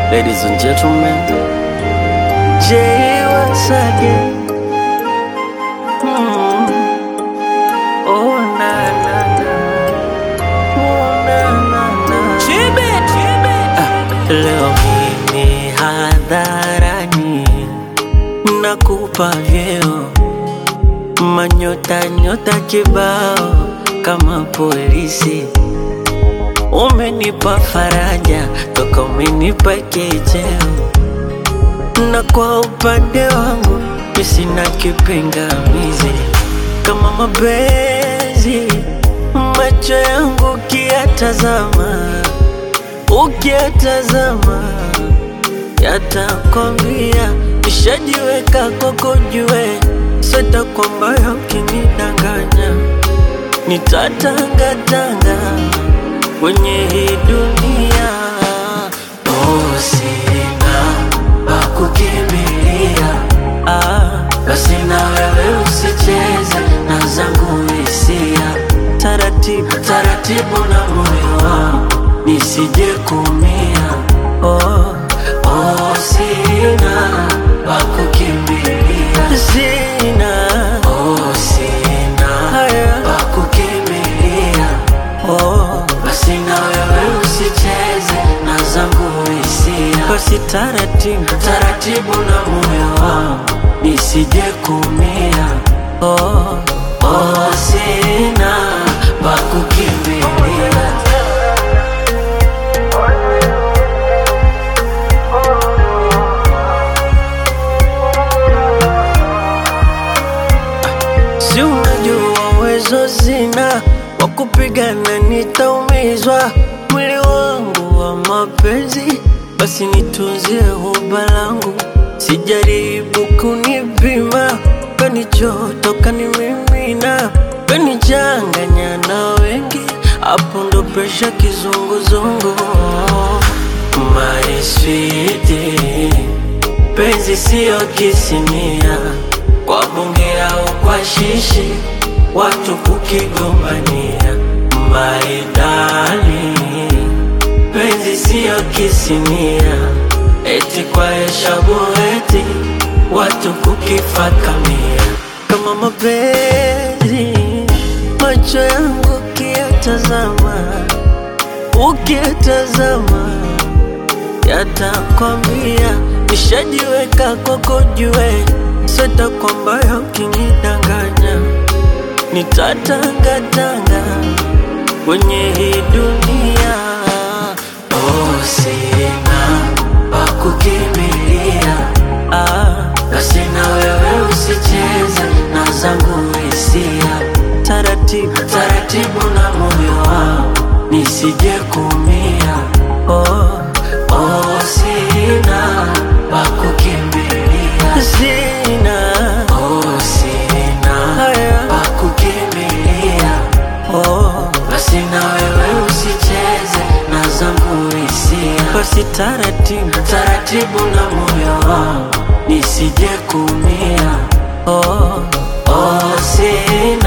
Ladies and gentlemen, Jay once again. Mm. Oh na na na, oh na na na. Ah, leo mimi hadharani nakupa vyeo manyota nyota kibao kama polisi Umenipa faraja toka umenipa kicheo, na kwa upande wangu mi sina kipingamizi. Kama mapenzi macho yangu ukiyatazama, ukiyatazama yatakwambia nishajiweka kwako, jue sita kwamba ukinidanganya nitatangatanga kwenye hii dunia. Oh, sina pa kukimbilia, ah, basi na wewe usicheze na zangu hisia, taratibu taratibu na moyo wangu nisije kumia. Oh, oh, sina pa kukimbilia, sina oh, sina haya pa kukimbilia oh, basi na wewe usicheze na zangu hisia, basi taratibu taratibu na moyo wangu nisije kumia. Oh, oh, sina pa kukimbilia. Si unajua uwezo zina wa kupigana, nitaumizwa mwili wangu wa mapenzi, basi nitunzie huba langu, sijaribu kunipima, kanichoto kanimimina, kanichanganya na wengi, hapo ndo presha kizunguzungu. My sweetie penzi siyo kisinia kwa bunge au kwa shishi watu kukigombania maidali penzi siyo kisinia eti kwa heshabu eti watu kukifakamia kama mapenzi macho yangu ukiyatazama ukiyatazama yatakwambia nishajiweka kwako, jue sita kwamba ukinidanganya nitatangatanga kwenye hii dunia. Oh, sina pa kukimbilia, ah, basi na wewe usicheze na zangu hisia, taratibu taratibu na moyo wangu nisije kumia. Oh, oh, sina pa kukimbilia, sina oh, sina haya pa kukimbilia. Oh, basi na wewe usicheze na zangu hisia, basi taratibu taratibu na moyo wangu nisije kumia. Oh, oh, sina